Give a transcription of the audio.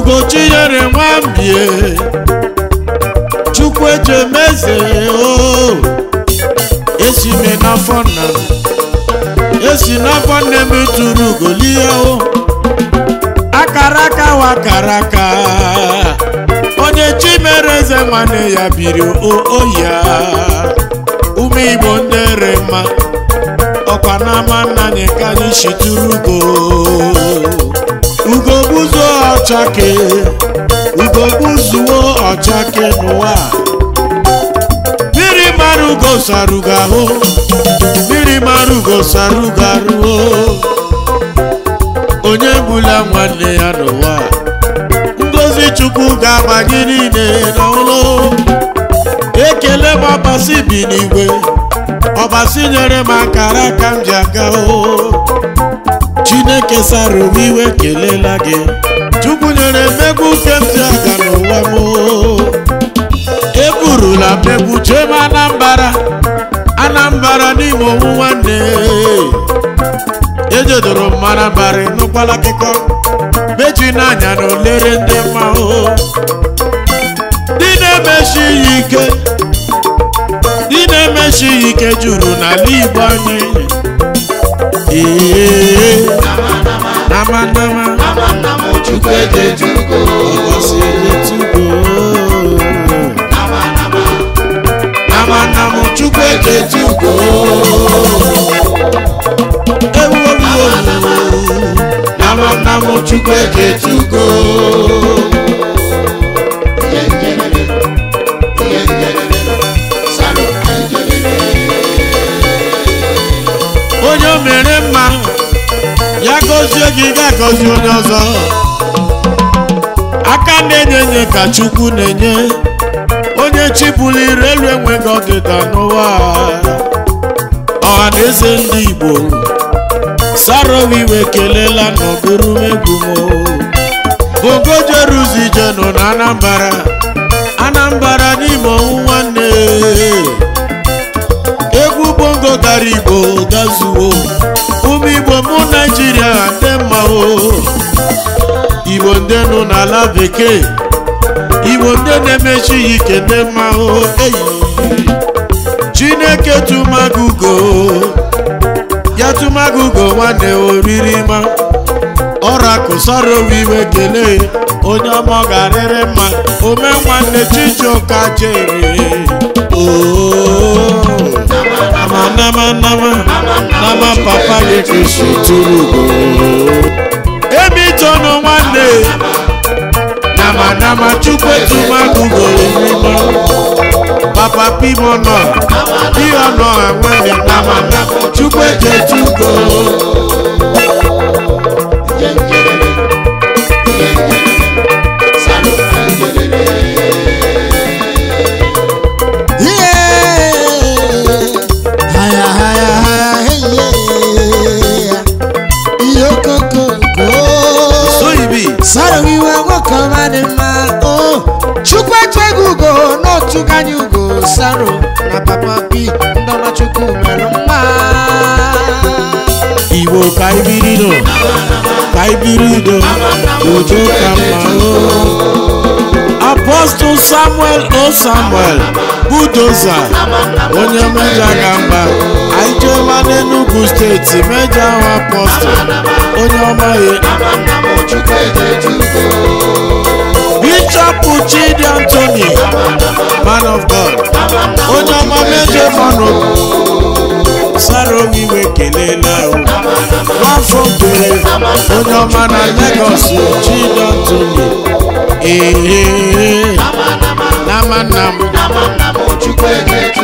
ugochinyere nwambie chukwu ejemeze o esi me n'afọ nna m esi n'afọ nne m tụrụ ugolie o akara aka wa akara aka onye chi mere eze nwanne ya biri o ya ụmụ igbo ndị re mma ọkwa n'ama nna anyị ka anyị shitụrụ ugo ugo gbuzuo ọchake ugo gbuzuo ọchake n'ụwa mmiri mara ugo sarugo ahụ mmiri mara ugo sarugo arụ onye gbula nwanne ya n'ụwa ngozi chukwu ga-agbanye niile n'ụlọ ekele m ọbasi bi n'igwe ọbasi nyere m akara aka m ji aga o chineke sara owe iwe kelela gị chukwu nyere mmegbu nke m ji aga n'ụwa m eburula mmegbu chee m anambara anambara n'ime owu nwanne ejedoro m anambara ịnụkwala akụkọ meji n'anya na olere ndị mmahụ dị na-emechi ya ike dị na-emechi ya ike juru n'ala igbo anyị ee nama nama chukwu ejejugo ọbọsị ejetugo nama nama chukwu ejetugo ewu ewu ewu nama nama chukwu ejetugo ihe njedebe ihe njedebe salo njedebe onye o mere mma ya gọzie gị ga-agọzi onye ọzọ aka na-enye enye ka chukwu na-enye onye chibuliri elu enweghị ọdịda n'ụwa ọha na eze ndị igbo sarowiwe kelela n'ọgụrụmegwu m bongo jeruzije nọ na anambara anambara n'ime ọnwụ nwanne egwu bongo gara igbo gazuo ụmụ igbo mụ naijiria ndị mma o igbo ndị nọ n'ala bekee igbo ndị na-emechi ya ike ndị mma o eyi chineke tụmagugo ya tụmagugo nwanne oriri ma ọra kụsara iwe kelee onye ọma ọ ga-arịrị mma ome nwanne chijioka jere oo nama nama nama nama papa gị kristi tụrụ ugo emitọnụ nwanne nama nama chukwu etumagugo erima papa pimono piono nwanne nama nama chukwu ejetugo ihe njedebe ihe njedebe salo njedebe haya haya haya heye ihe okokonko soyibi sara iwe nwoke ọma dị mma o chukwu echeghị ugo n'otu ganye ugo saro na papa bi ndọma chukwu mere mma igbo ka ibiri nọ ka ibiri udo udo ka mma o apọstụl samuel o samuel budoza onye mejọ ga mba anyị jeela n'enugu steeti mejọ ahụ apọstụl onye ọmaghị chukwu ejejugo bishọp chidi anthony man of god onye ọma mejọ manụ sarowiwe kelela o nwafọ kwere onye ọma na legos chidi anthony ee nama nam chukwu ejejugo